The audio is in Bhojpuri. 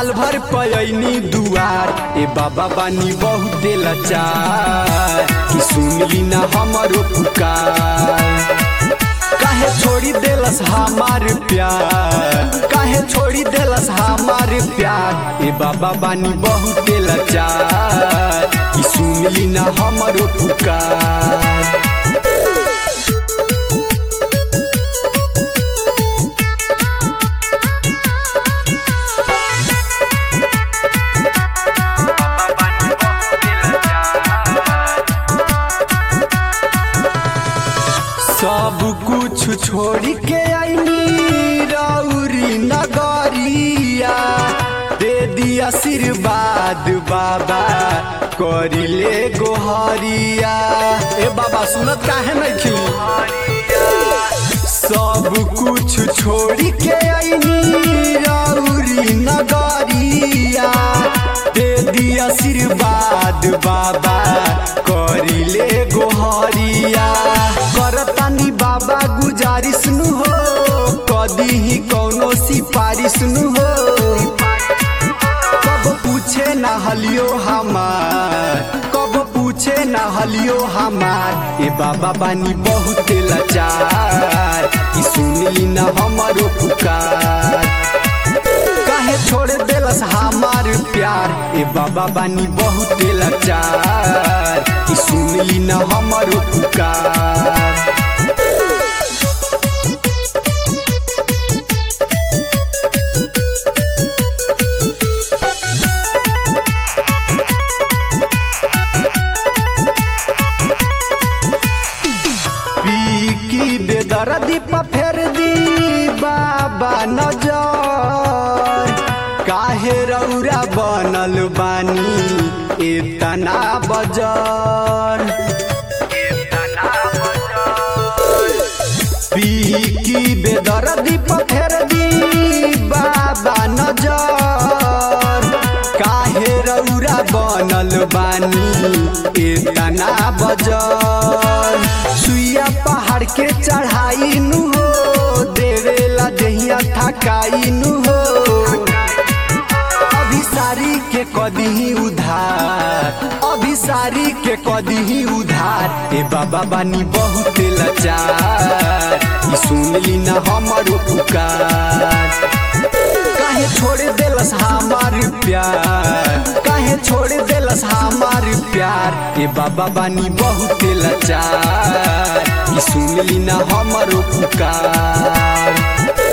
साल भर पयनी दुआर ए बाबा बानी बहुते लाचार कि सुनली ना हमरो पुकार काहे छोड़ी देलस हमार प्यार काहे छोड़ी देलस हमार प्यार ए बाबा बानी बहुते लाचार कि सुनली ना हमरो पुकार सब कुछ छोड़ के आईनी रौरी नगरिया दे दी आशीर्वाद बाबा करिले गोहरिया ए बाबा सुनत काहे नहीं खिली सब कुछ छोड़ के आईनी रौरी नगरिया दे दी आशीर्वाद बाबा करिले गोहरिया करतानी बाबा गुजारिश नु हो कदी ही कौनो सिफारिश नु हो कब पूछे ना हलियो हमार कब पूछे ना हलियो हमार ए बाबा बानी बहुते लाचार कि सुनली ना हमारो पुकार काहे छोड़ देलस हमार प्यार ए बाबा बानी बहुते लाचार कि सुनली ना हमारो पुकार की बेदर्दी पर फेर दी बाबा नजर काहे रौरा बनल बानी इतना बजर पी की बेदर्दी पर फेर दी बाबा नजर काहे रौरा बनल बानी इतना बजर सुइया पहाड़ के चढ़ाई नु हो देवेला दहिया थकाई नु हो अभिसारी के कदी उधार अभिसारी के कदी उधार ए बाबा बानी बहुते लाचार ई सुनली ना हमरो पुकार काहे छोड़ देलस हमार प्यार काहे छोड़ देलस हमार प्यार ए बाबा बानी बहुते लाचार ई सुनली ना हमरो पुकार